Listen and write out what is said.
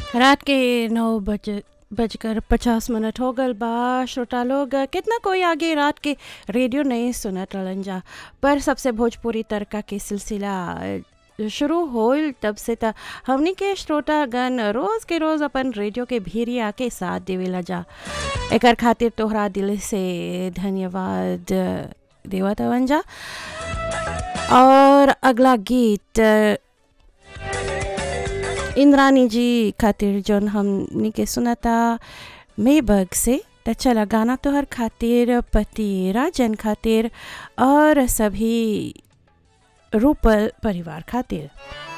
रात के नौ बज बजकर पचास मिनट हो गल बा श्रोता लोग कितना कोई आगे रात के रेडियो नहीं सुनत रहलन जा पर सबसे भोजपुरी तड़का के सिलसिला शुरू होल तब से त हमनी के श्रोतागण रोज के रोज अपन रेडियो के भीरिया के साथ देवेला जा एकर खातिर तोहरा दिल से धन्यवाद देवत हवन जा और अगला गीत इंद्रानी जी खातिर जौन हमनी के सुनता मेबग से त चला गाना तोहर खातिर पति राजन खातिर और सभी रूपल परिवार खातिर